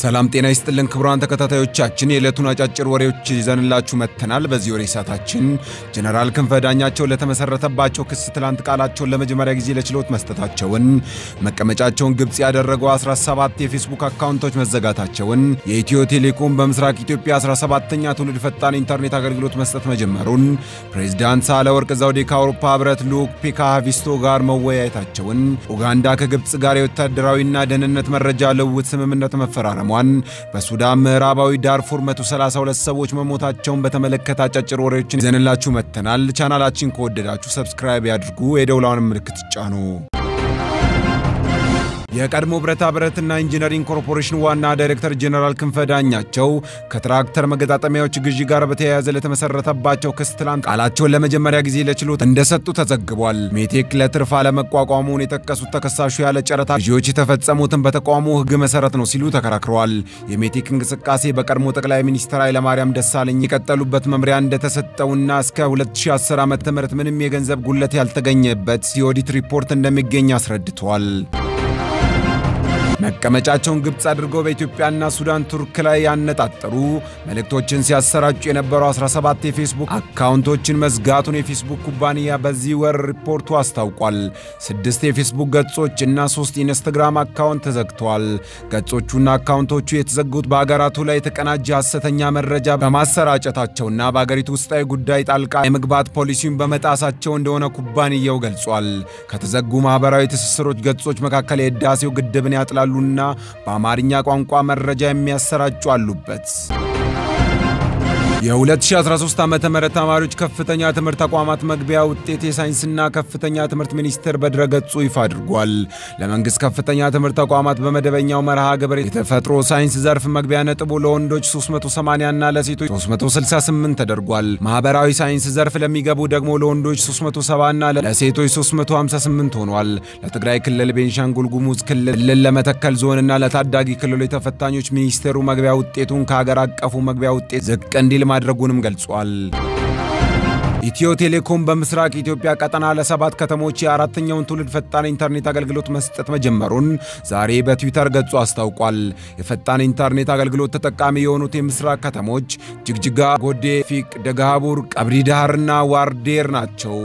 ሰላም ጤና ይስጥልን ክቡራን ተከታታዮቻችን፣ የዕለቱን አጫጭር ወሬዎች ይዘንላችሁ መጥተናል። በዚህ ወሬ ሰዓታችን ጀነራል ክንፈ ዳኛቸው ለተመሰረተባቸው ክስ ትላንት ቃላቸውን ለመጀመሪያ ጊዜ ለችሎት መስጠታቸውን፣ መቀመጫቸውን ግብፅ ያደረገው 17 የፌስቡክ አካውንቶች መዘጋታቸውን፣ የኢትዮ ቴሌኮም በምስራቅ ኢትዮጵያ 17ኛ ትውልድ ፈጣን ኢንተርኔት አገልግሎት መስጠት መጀመሩን፣ ፕሬዚዳንት ሳህለወርቅ ዘውዴ ከአውሮፓ ህብረት ልዑክ ፔካ ሃቪስቶ ጋር መወያየታቸውን፣ ኡጋንዳ ከግብፅ ጋር የወታደራዊና ደህንነት መረጃ ልውውጥ ስምምነት መፈራረሟን በሱዳን ምዕራባዊ ዳርፉር 132 ሰዎች መሞታቸውን በተመለከተ አጫጭር ወሬዎችን ይዘንላችሁ መጥተናል። ቻናላችን ከወደዳችሁ ሰብስክራይብ ያድርጉ፣ የደውላውን ምልክት ጫኑ። የቀድሞ ብረታ ብረትና ኢንጂነሪንግ ኮርፖሬሽን ዋና ዳይሬክተር ጄኔራል ክንፈ ዳኛቸው ከትራክተር መገጣጠሚያዎች ግዢ ጋር በተያያዘ ለተመሰረተባቸው ክስ ትላንት ቃላቸውን ለመጀመሪያ ጊዜ ለችሎት እንደሰጡ ተዘግቧል። ሜቴክ ለትርፍ አለመቋቋሙን የጠቀሱት ተከሳሹ ያለ ጨረታ ግዢዎች የተፈጸሙትን በተቋሙ ሕግ መሰረት ነው ሲሉ ተከራክረዋል። የሜቴክ እንቅስቃሴ በቀድሞ ጠቅላይ ሚኒስትር ኃይለማርያም ደሳለኝ የቀጠሉበት መምሪያ እንደተሰጠውና እስከ 2010 ዓ ም ምንም የገንዘብ ጉለት ያልተገኘበት የኦዲት ሪፖርት እንደሚገኝ አስረድተዋል። መቀመጫቸውን ግብፅ አድርገው በኢትዮጵያና ሱዳን ቱርክ ላይ ያነጣጠሩ መልእክቶችን ሲያሰራጩ የነበሩ 17 የፌስቡክ አካውንቶችን መዝጋቱን የፌስቡክ ኩባንያ በዚህ ወር ሪፖርቱ አስታውቋል። ስድስት የፌስቡክ ገጾች እና ሶስት ኢንስታግራም አካውንት ተዘግተዋል። ገጾቹና አካውንቶቹ የተዘጉት በአገራቱ ላይ የተቀናጀ ሐሰተኛ መረጃ በማሰራጨታቸውና በአገሪቱ ውስጣዊ ጉዳይ ጣልቃ የመግባት ፖሊሲውን በመጣሳቸው እንደሆነ ኩባንያው ገልጿል። ከተዘጉ ማኅበራዊ ትስስሮች ገጾች መካከል የህዳሴው ግድብን ያጥላሉ ና በአማርኛ ቋንቋ መረጃ የሚያሰራጩ አሉበት። የ2013 ዓ ም ተማሪዎች ከፍተኛ ትምህርት ተቋማት መግቢያ ውጤት የሳይንስና ከፍተኛ ትምህርት ሚኒስቴር በድረገጹ ይፋ አድርጓል። ለመንግሥት ከፍተኛ ትምህርት ተቋማት በመደበኛው መርሃ ግብር የተፈጥሮ ሳይንስ ዘርፍ መግቢያ ነጥቡ ለወንዶች 380 እና ለሴቶች 368 ተደርጓል። ማኅበራዊ ሳይንስ ዘርፍ ለሚገቡ ደግሞ ለወንዶች 370 እና ለሴቶች 358 ሆኗል። ለትግራይ ክልል፣ ቤንሻንጉል ጉሙዝ ክልል፣ ለመተከል ዞንና ለታዳጊ ክልሎች ተፈታኞች ሚኒስቴሩ መግቢያ ውጤቱን ከሀገር አቀፉ መግቢያ ውጤት ዝቅ እንዲል ማድረጉንም ገልጿል። ኢትዮ ቴሌኮም በምስራቅ ኢትዮጵያ ቀጠና ለሰባት ከተሞች የአራተኛውን ትውልድ ፈጣን ኢንተርኔት አገልግሎት መስጠት መጀመሩን ዛሬ በትዊተር ገጹ አስታውቋል። የፈጣን ኢንተርኔት አገልግሎት ተጠቃሚ የሆኑት የምስራቅ ከተሞች ጅግጅጋ፣ ጎዴ፣ ፊቅ፣ ደገሃቡር፣ ቀብሪ ዳህርና ዋርዴር ናቸው።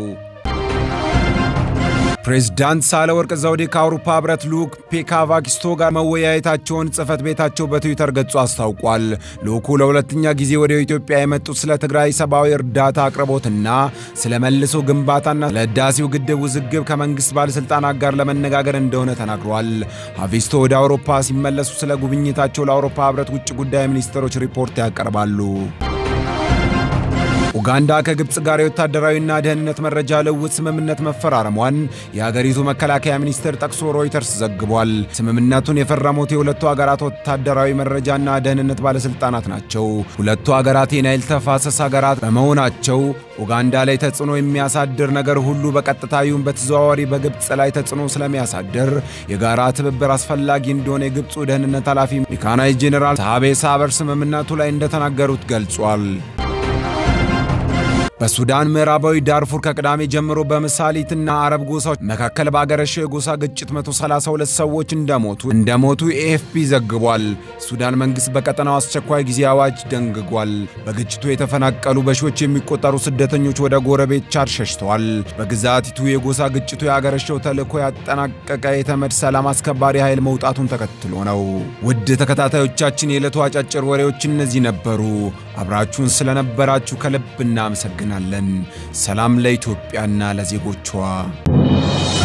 ፕሬዝዳንት ሳህለወርቅ ዘውዴ ከአውሮፓ ህብረት ልዑክ ፔካ ሃቪስቶ ጋር መወያየታቸውን ጽህፈት ቤታቸው በትዊተር ገጹ አስታውቋል። ልዑኩ ለሁለተኛ ጊዜ ወደ ኢትዮጵያ የመጡት ስለ ትግራይ ሰብአዊ እርዳታ አቅርቦትና ስለ መልሶ ግንባታና ስለ ህዳሴው ግድብ ውዝግብ ከመንግሥት ባለሥልጣናት ጋር ለመነጋገር እንደሆነ ተናግረዋል። ሃቪስቶ ወደ አውሮፓ ሲመለሱ ስለ ጉብኝታቸው ለአውሮፓ ህብረት ውጭ ጉዳይ ሚኒስትሮች ሪፖርት ያቀርባሉ። ኡጋንዳ ከግብፅ ጋር የወታደራዊና ደህንነት መረጃ ልውውጥ ስምምነት መፈራረሟን የሀገሪቱ መከላከያ ሚኒስቴር ጠቅሶ ሮይተርስ ዘግቧል። ስምምነቱን የፈረሙት የሁለቱ ሀገራት ወታደራዊ መረጃና ደህንነት ባለሥልጣናት ናቸው። ሁለቱ ሀገራት የናይል ተፋሰስ ሀገራት በመሆናቸው ኡጋንዳ ላይ ተጽዕኖ የሚያሳድር ነገር ሁሉ በቀጥታ ይሁን በተዘዋዋሪ በግብፅ ላይ ተጽዕኖ ስለሚያሳድር የጋራ ትብብር አስፈላጊ እንደሆነ የግብፁ ደህንነት ኃላፊ ሜካናይዝ ጄኔራል ሳቤ ሳበር ስምምነቱ ላይ እንደተናገሩት ገልጿል። በሱዳን ምዕራባዊ ዳርፉር ከቅዳሜ ጀምሮ በመሳሊትና አረብ ጎሳዎች መካከል ባገረሸው የጎሳ ግጭት 132 ሰዎች እንደሞቱ እንደሞቱ ኤኤፍፒ ዘግቧል። ሱዳን መንግሥት በቀጠናው አስቸኳይ ጊዜ አዋጅ ደንግጓል። በግጭቱ የተፈናቀሉ በሺዎች የሚቆጠሩ ስደተኞች ወደ ጎረቤት ቻድ ሸሽተዋል። በግዛቲቱ የጎሳ ግጭቱ ያገረሸው ተልዕኮ ያጠናቀቀ የተመድ ሰላም አስከባሪ ኃይል መውጣቱን ተከትሎ ነው። ውድ ተከታታዮቻችን የዕለቱ አጫጭር ወሬዎች እነዚህ ነበሩ። አብራችሁን ስለነበራችሁ ከልብ እናመሰግናለን። ሰላም ለኢትዮጵያና ለዜጎቿ።